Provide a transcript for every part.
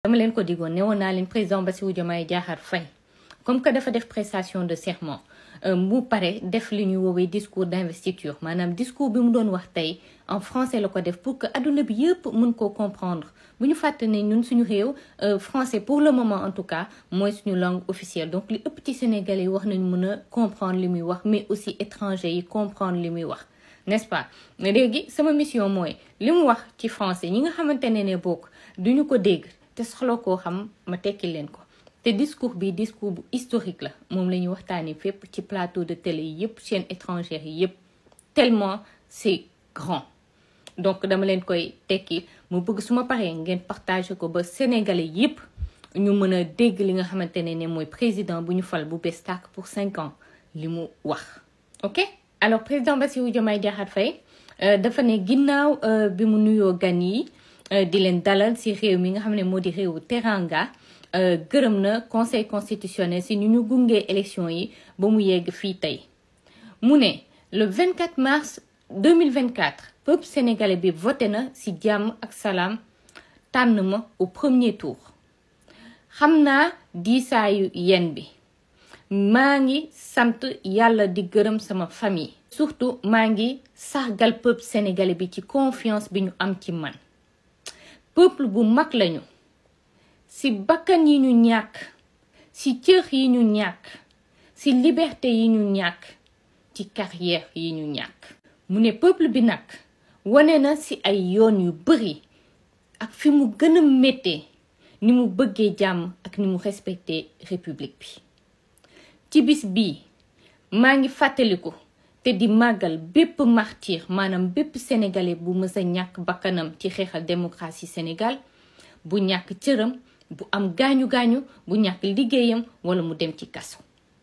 dama leen ko digoon ne woon naa leen président Bassirou Diomaye Diakhar Faye comme que dafa def prestation de serment mu pare def li ñuy woowee discours d'investiture maanaam discours bi mu doon wax tey en français la ko def pour que adduna bi yëpp mën koo comprendre bu ñu fàtte ne ñun suñu réew français pour le moment en tout cas mooy suñu langue officielle donc li ëpp ci sénégalais yi wax nañu mën a comprendre li muy wax mais aussi étrangers yi comprendre li muy wax n'est-ce pas léegi sama mission mooy li mu wax ci français ñi nga xamante ne ne bokk duñu ko dégg te soxla koo xam ma tekki leen ko te discours bi discours bu historique la moom la ñuy waxtaanee fépp ci plateau de télé yi yëpp chaîne étrangère yi yëpp tellement c'est grand donc dama leen koy tekki mu bëgg su ma paree ngeen partager ko ba sénégalais yëpp ñu mën a dégg li nga xamante ne ne mooy président bu ñu fal bu bees tàkk pour cinq ans li mu wax ok alors président Bassirou Diomaye Diakhar Faye dafa ne ginnaaw bi mu nuyoo gan yi di leen dalal ci réew mi nga xam ne moo di réewu Teranga gërëm na conseil constitutionnel ci ñu ñu gungee élection yi ba mu yegg fii tey mu ne le 24 mars 2024 peuple sénégalais bi voté na ci jàmm ak salaam tànn ma au premier tour xam naa diisaayu yen bi maa ngi sant yàlla di gërëm sama famille surtout maa ngi sargal peuple sénégalais bi ci confiance bi ñu am ci man peuple bu mag lañu ci bakkan yi ñu ñàkk ci cër yi ñu ñàkk ci liberté yi ñu ñàkk ci carrière yi ñu ñàkk mu ne peuple bi nag wane na ci ay yoon yu bari ak fi mu gën a méttee ni mu bëggee jàmm ak ni mu respecté république bi ci bis bii maa ngi fàttaliku te di màggal bépp martyr maanaam bépp sénégalais bu mës a ñàkk bakkanam ci xeexal démocratie Sénégal bu ñàkk cëram bu am gaañu gaañu bu ñàkk liggéeyam wala mu dem ci kaso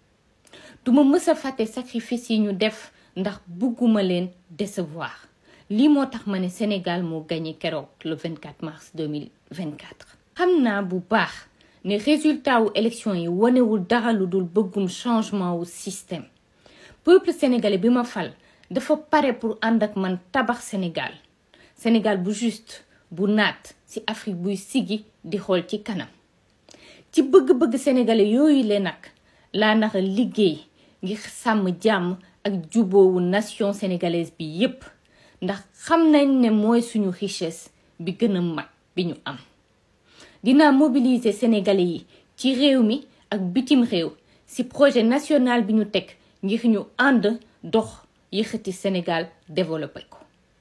duma mës a fàtte sacrifice yi ñu def ndax bugguma leen décevoir lii moo tax ma ne Sénégal moo gagné keroog le 24 mars 2024 xam naa bu baax ne résultat wu élection yi wanewul dara lu dul bëggum changement wu système peuple sénégalais bi ma fal dafa pare pour ànd ak man tabax Sénégal Sénégal bu juste bu naat ci Afrique buy sigi di xool ci kanam ci bëgg-bëgg sénégalais yooyu le nag laa nara liggéey ngir sàmm jàmm ak juboowu nation sénégalaise bi yépp ndax xam nañ ne mooy suñu richesse bi gën a mag bi ñu am dinaa mobiliser sénégalais yi ci réew mi ak bitim réew ci projet national bi ñu teg ngir ñu ànd dox yëkkati Sénégal développé ko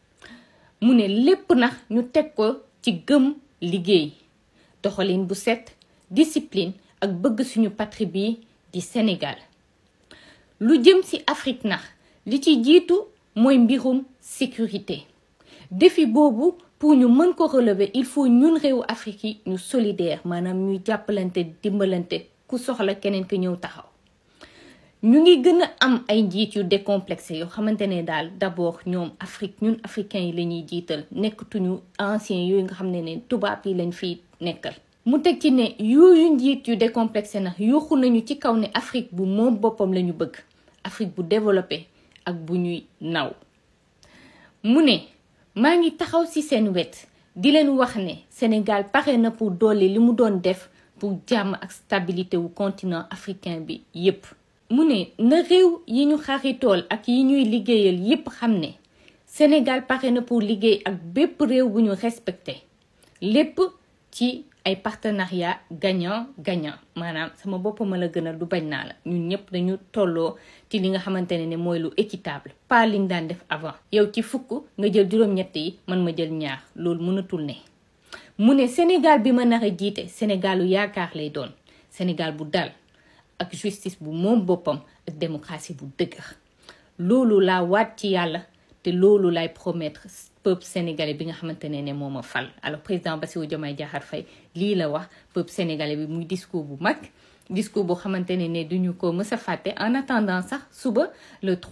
mu ne lépp nag ñu teg ko ci gëm liggéey doxalin bu set discipline ak bëgg suñu patrie bi di Sénégal lu jëm ci Afrique nax li ci jiitu mooy mbirum sécurité défi boobu pour ñu mën ko relever il faut ñun réewu Afrique yi ñu solidaire maanaam ñuy jàppalante dimbalante ku soxla keneen ki ñëw taxaw ñu ngi gën a am ay njiit yu décomplexé yoo xamante ne daal d'abord ñoom Afrique ñun africains yi la ñuy jiital nekkatuñu anciens yooyu nga xam ne ne tubaab yi lañ fiy nekkal mu teg ci ne yooyu njiit yu décomplexé nag yuuxu nañu ci kaw ne Afrique bu moom boppam la ñu bëgg Afrique bu développé ak bu ñuy naw mu ne maa ngi taxaw ci seen wet di leen wax ne Sénégal pare na pour dolli li mu doon def pour jàmm ak stabilité wu continent africain bi yépp mu ne na réew yi ñu xaritool ak yi ñuy liggéeyal yépp xam ne Sénégal pare na pour liggéey ak bépp réew bu ñu respecté lépp ci ay partenariat gagnant gagnant maanaam sama bopp ma la gënal du bañ naa la ñun ñëpp dañu tolloo ci li nga xamante ne ne mooy lu équitable pas liñ daan def avant yow ci fukk nga jël juróom-ñett yi man ma jël ñaar loolu mënatul ne mu ne Sénégal bi ma nar a jiite Sénégalu yaakaar lay doon Sénégal bu dal ak justice bu moom boppam ak démocratie bu dëgër loolu laa waat ci yàlla te loolu lay promettre peuple sénégalais bi nga xamante ne ne moo ma fal alors président Bassirou Diomaye Diakhar Faye lii la wax peuple sénégalais bi muy discours bu mag discours boo xamante ne ne duñu ko mës a fàtte en attendant sax suba le 3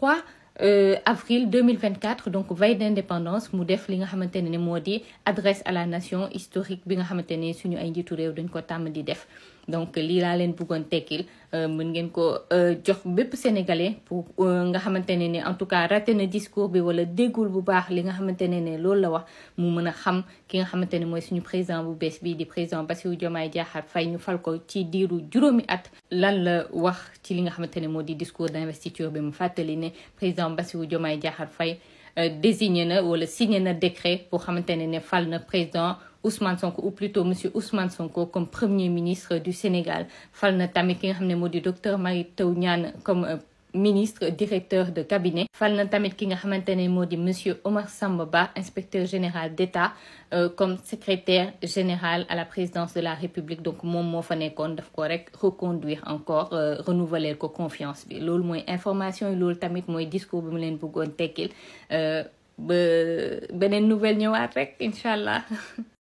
avril 2024 donc veille d'indépendance mu def li nga xamante ne moo di adresse à la nation historique bi nga xamante ne suñu ay njiitu réew dañ ko tàmm di def donc lii laa leen bëggoon tekkil mën ngeen ko jox bépp sénégalais pour nga xamante ne ne en tout cas raté na discours bi wala déggul bu baax li nga xamante ne ne loolu la wax mu mën a xam ki nga xamante ne mooy suñu président bu bees bi di président Bassirou Diomaye Diakhar Faye ñu fal ko ci diiru juróomi at lan la wax ci li nga xamante ne moo di discours d'investiture bi mu fàttali ne président Bassirou Diomaye Diakhar Faye désigné na wala signé na décret boo xamante ne ne fal na président Ousmane Sonko ou plutôt monsieur Ousmane Sonko comme premier ministre du Sénégal fal na tamit ki nga xam ne moo di docteur Mary Teuw Niane comme ministre directeur de cabinet fal na tamit ki nga xamante ne moo di monsieur Omar Samba Ba inspecteur général d'État comme secrétaire général à la présidence de la République donc moom moo fa nekkoon daf ko rek reconduire encore renouveler ko confiance bi loolu mooy information yi loolu tamit mooy discours bi mu leen bëggoon tekkil ba beneen nouvelle ñëwaat rek incha allah